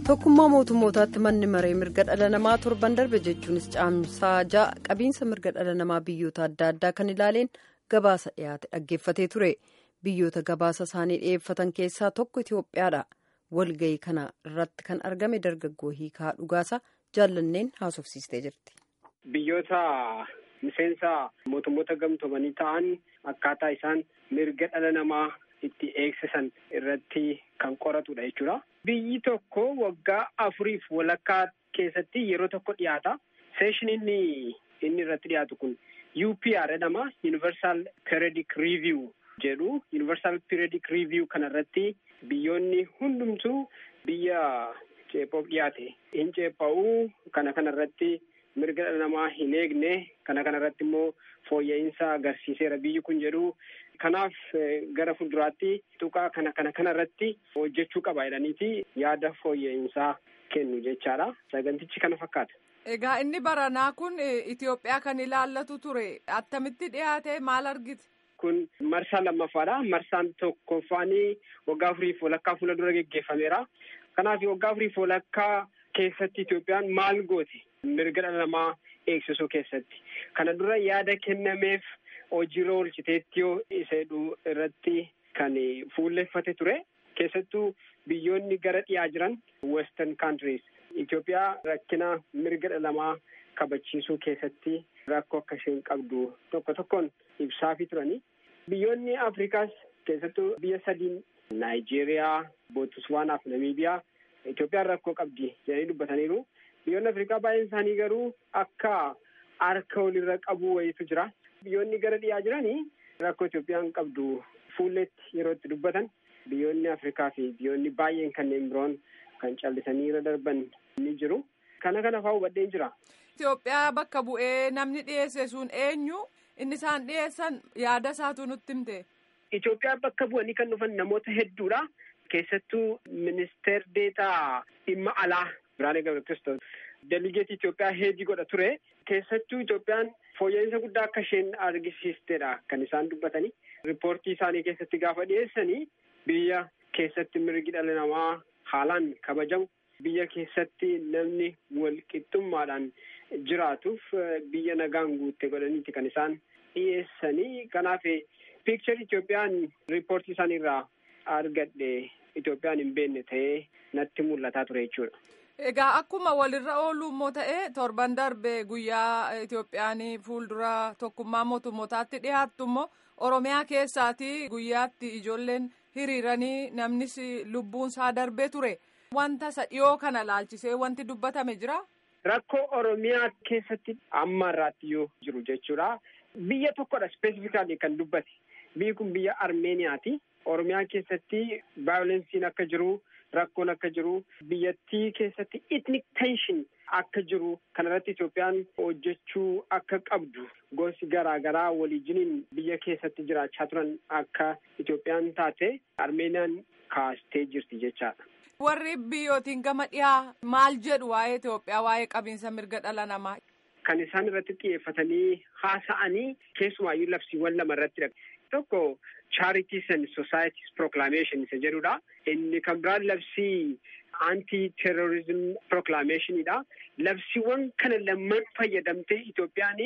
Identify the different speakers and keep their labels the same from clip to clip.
Speaker 1: tokkummaa mootummootaatti manni maree mirga dhala namaa torban darbe jechuunis caamsaa ja'a qabiinsa mirga dhala namaa biyyoota adda addaa kan ilaaleen gabaasa dhiyaate dhaggeeffatee ture biyyoota gabaasa isaanii dhiyeeffatan keessaa tokko itiyoophiyaadha walgayii kana irratti kan argame dargaggoo hiikaa dhugaasa jaallanneen haasofsiistee jirti.
Speaker 2: biyyoota miseensa mootummoota gamtoomanii ta'an akkaataa isaan mirga dhala namaa itti eegsisan irratti kan qoratudha jechuudha. Biyyi tokko waggaa afuriif walakkaa keessatti yeroo tokko dhiyaata. Seeshin inni inni irratti dhiyaatu kun UPR jedhama. Universal Periodic Review jedhu. Universal Periodic Review kana irratti biyyoonni hundumtuu biyya ceephoof dhiyaate hin ceepha'uu kana kana irratti mirga dhala namaa hin eegne kana kana irratti immoo fooyya'insa agarsiiseera biyyi kun jedhu kanaaf gara fuulduraatti tuqaa kana kana kana irratti hojjechuu qaba jedhaniiti yaada fooyya'insaa kennu jechaadha sagantichi kana fakkaata.
Speaker 3: Egaa inni baranaa kun Itoophiyaa kan ilaallatu ture attamitti dhiyaate maal argite?
Speaker 2: Kun marsaa lammaffaadha. Marsaan tokkoffaanii waggaa afuriif walakkaa fuula dura geggeeffameera. Kanaaf waggaa afuriif walakkaa keessatti Itoophiyaan maal goote? mirga dhala namaa eegsisuu keessatti kana dura yaada kennameef hojiirra oolchiteetti yoo isa irratti kan fuulleffate ture keessattuu biyyoonni gara dhiyaa jiran western countries Itoophiyaa rakkina mirga dhala namaa kabachiisuu keessatti rakkoo akka isheen qabdu tokko tokkoon ibsaafi turani biyyoonni afrikaas keessattuu biyya sadiin naayijeeriyaa bootswaanaa fi namiibiyaa Itoophiyaan rakkoo qabdi jedhanii dubbataniiru. Biyyoonni Afrikaa baay'een isaanii garuu akka harka walirra qabu wayiitu jira. Biyyoonni gara dhiyaa jiranii rakkoo Itoophiyaan qabdu fuulletti yeroo itti dubbatan biyyoonni Afrikaa fi biyyoonni baay'een kanneen biroon kan callisanii irra darban ni jiru. Kana kana fa'aa hubadheen jira.
Speaker 3: Itoophiyaa bakka bu'ee namni dhiyeesse sun eenyu inni isaan dhiyeessan yaada isaatu nutti himte.
Speaker 2: Itoophiyaa bakka bu'anii kan dhufan namoota hedduudha. Keessattuu ministeer deetaa dhimma alaa Biraanee Gabreekristos deligeetii Itoophiyaa heedii godha ture. Keessattuu Itoophiyaan fooyya'insa guddaa akka isheen argisiistedha kan isaan dubbatanii. Riippoortii isaanii keessatti gaafa dhiyeessanii biyya keessatti mirgi dhala namaa haalaan kabajamu biyya keessatti namni wal qixxummaadhaan jiraatuuf biyya nagaan guutte godhaniiti kan isaan dhiyeessanii. Kanaaf piikcharii Itoophiyaan riippoortii isaaniirraa argadhe Itoophiyaan hin beekne ta'ee natti mul'ataa ture jechuudha.
Speaker 3: Egaa akkuma walirra oolu immoo ta'ee torban darbe guyyaa Itoophiyaan fuuldura tokkummaa mootummootaatti dhiyaattu immoo Oromiyaa keessaati guyyaatti ijoolleen hiriiranii namnis lubbuun isaa darbee ture. Wanta isa dhiyoo kana laalchisee wanti dubbatame jira.
Speaker 2: Rakkoo Oromiyaa keessatti amma irraatti yoo jiru jechuudha. Biyya tokkodha ispeesifikaalii kan dubbate. Biyyi kun biyya Armeeniyaati. Oromiyaa keessatti vaayolensiin akka jiru. Rakkoon akka jiru biyyattii keessatti ethnic tension akka jiru kanarratti Itoophiyaan hojjechuu akka qabdu gosi garaa garaa waliijiniin biyya keessatti jiraachaa turan akka Itoophiyaan taate Armeeniyaan kaastee jirti jechaadha.
Speaker 3: Warri biyyootiin gama dhiyaa maal jedhu waa'ee Itoophiyaa waa'ee qabiinsa mirga dhala namaa.
Speaker 2: Kan isaan irratti xiyyeeffatanii haasa'anii keessumaayyuu labsiiwwan lama irratti tokko Charities and Societies Proclamation isa jedhudha. Inni kan biraan labsii anti-terrorism proclamationidha. Labsiiwwan kana lamman fayyadamtee Itoophiyaan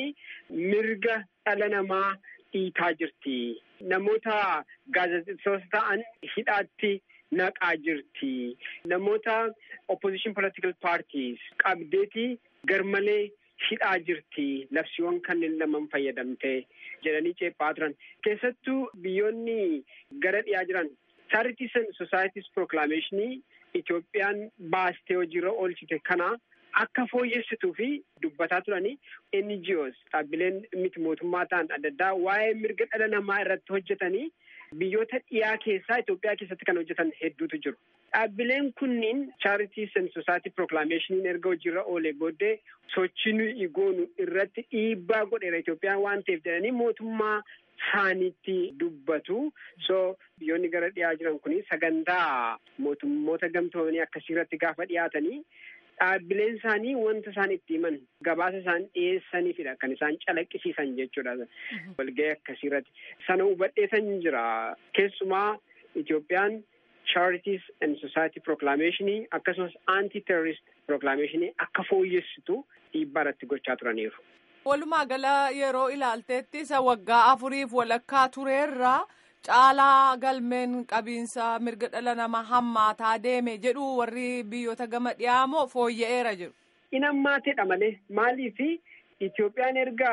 Speaker 2: mirga dhala namaa dhiitaa jirti. Namoota gaazexeessitoota ta'an hidhaatti naqaa jirti. Namoota opposition political parties qabdeeti garmalee hidhaa jirti. Labsiiwwan kanneen laman fayyadamtee jedhanii ceephaa turan. Keessattuu biyyoonni gara dhiyaa jiran Charities and Societies Proclamationii Itoophiyaan baastee hojiirra oolchite kana akka fooyyessituu fi dubbataa turanii NGOs dhaabbileen miti mootummaa ta'an adda addaa waa'ee mirga dhala namaa irratti hojjetanii biyyoota dhiyaa keessaa Itoophiyaa keessatti kan hojjetan hedduutu jiru. Dhaabbileen kunniin Charities and Society Proclamationiin erga hojiirra oolee booddee sochii nuyi goonu irratti dhiibbaa godheera Itoophiyaan waan ta'eef jedhanii mootummaa isaaniitti dubbatu. So biyyoonni gara dhiyaa jiran kun sagantaa mootummoota gamtoomanii akkasii irratti gaafa dhiyaatanii dhaabbileen isaanii wanta isaan itti himan gabaasa isaan dhiyeessaniifidha kan isaan calaqqisiisan jechuudha. Walga'ii akkasii irratti sana hubadheesan jira. Keessumaa Itoophiyaan charities and society proclamation akkasumas anti terrorist proclamation akka fooyyessitu dhiibbaa irratti gochaa turaniiru.
Speaker 3: Walumaa gala yeroo ilaalteetti isa waggaa afuriif walakkaa tureerra caalaa galmeen qabiinsa mirga dhala namaa hammaataa deeme jedhu warri biyyoota gama dhiyaamoo fooyya'eera jedhu.
Speaker 2: In hammaateedha malee maaliif Itoophiyaan erga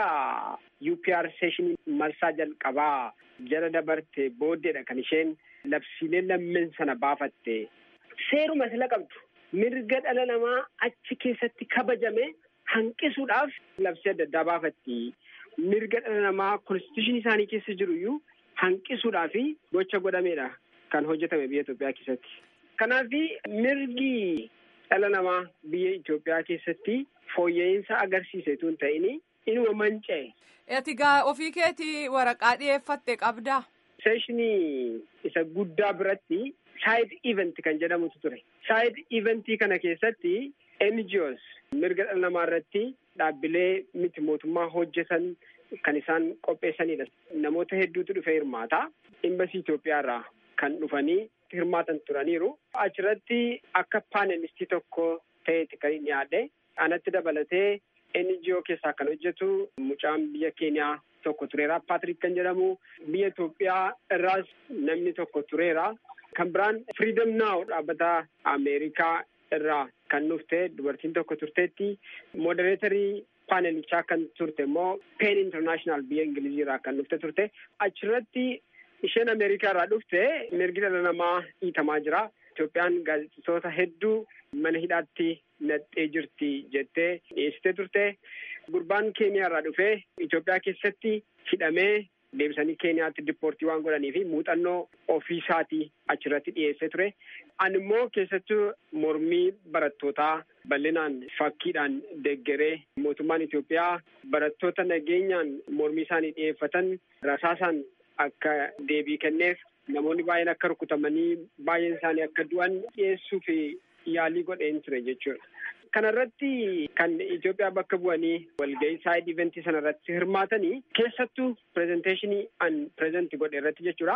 Speaker 2: UPR session marsaa jalqabaa jala dabarte booddeedha kan isheen labsiilee lammeen sana baafatte seeruma sila qabdu mirga dhala namaa achi keessatti kabajame hanqisuudhaaf labsii adda addaa baafatti mirga dhala namaa konstituushinii isaanii keessa jiru iyyuu hanqisuudhaaf gocha godhameedha kan hojjetame biyya Itoophiyaa keessatti. Kanaaf mirgi dhala namaa biyya Itoophiyaa keessatti fooyya'insa agarsiise tun ta'in inuma manca'e.
Speaker 3: Ati gaa ofii keetii waraqaa dhiyeeffatte qabdaa?
Speaker 2: Seeshinii isa guddaa biratti saayid event kan jedhamutu ture. Saayid eventii kana keessatti NGOs mirga dhala namaa irratti dhaabbilee miti mootummaa hojjetan kan isaan qopheessanidha. Namoota hedduutu dhufee hirmaata. Imbasii Itoophiyaa irraa kan dhufanii hirmaatan turaniiru. Achirratti akka paanelistii tokko ta'eeti kan inni yaadde. Anatti dabalatee NGO keessaa kan hojjetu mucaan biyya Keeniyaa tokko tureera. Paatrik kan jedhamu biyya Itoophiyaa irraas namni tokko tureera. Kan biraan Freedom Now dhaabbata Ameerikaa irraa kan dhufte dubartiin tokko turteetti. Modereetarii paanelichaa kan turte immoo Pen International biyya Ingilizii irraa kan dhufte turte. Achirratti isheen Ameerikaa irraa dhufte mirgi dhala namaa dhiitamaa jira. Itoophiyaan gaazexeessitoota hedduu mana hidhaatti naqxee jirti jettee dhiyeessitee turte. Gurbaan Keeniyaa irraa dhufee Itoophiyaa keessatti hidhamee deebisanii Keeniyaatti dippoortii waan godhanii fi muuxannoo ofiisaatii achirratti dhiyeessee ture. Ani immoo keessattuu mormii barattootaa bal'inaan fakkiidhaan deeggaree mootummaan Itoophiyaa barattoota nageenyaan mormii isaanii dhiyeeffatan rasaasaan akka deebii kenneef namoonni baay'een akka rukutamanii baay'een isaanii akka du'an dhiyeessuu fi yaalii godheen ture jechuudha. Kanarratti kan Itoophiyaa bakka bu'anii walgahii saayid iventii sanarratti hirmaatanii keessattuu pirezenteeshinii an pireezenti godhe irratti jechuudha.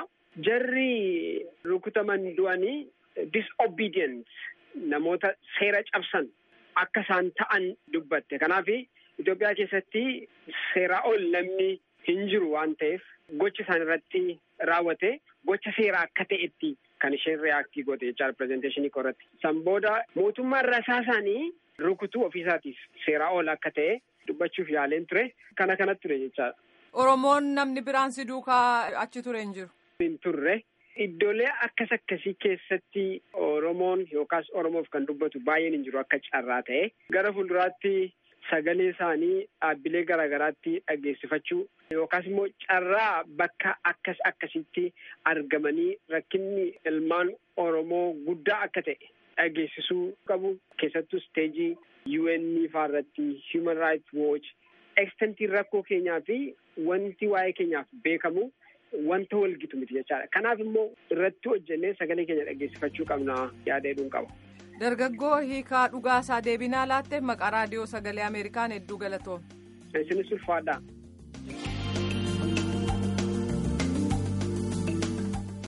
Speaker 2: Jarri rukutaman du'anii disobedient namoota seera cabsan akka isaan ta'an dubbatte. Kanaaf Itoophiyaa keessatti seeraa ol namni hin jiru waan ta'eef gocha isaan irratti raawwate gocha seeraa akka ta'etti kan isheen reaaktii goote jechaadha pirezenteeshinii irratti. San booda mootummaan rasaasaanii rukutuu ofiisaatiif seeraa ol akka ta'e dubbachuuf yaaleen ture kana kanatti ture jechaadha.
Speaker 3: Oromoon namni biraan si duukaa achi ture hin jiru.
Speaker 2: Hin turre iddoolee akkas akkasii keessatti Oromoon yookaas Oromoof kan dubbatu baay'een hin jiru akka carraa ta'e gara fuulduraatti sagalee isaanii dhaabbilee garaagaraatti dhageessifachuu yookaas immoo carraa bakka akkas akkasitti argamanii rakkinni ilmaan Oromoo guddaa akka ta'e dhageessisuu qabu keessattuu isteejii UN faa irratti Human Rights Watch ekstentiin rakkoo keenyaa fi wanti waa'ee keenyaaf beekamu wanta walgitu miti jechaadha. Kanaaf immoo irratti hojjennee sagalee keenya dhageessifachuu qabna yaada hedduun qaba.
Speaker 3: Dargaggoo hiikaa dhugaasaa deebinaa laatte maqaa raadiyoo sagalee Ameerikaan hedduu galatoom.
Speaker 2: Isinis ulfaadhaa.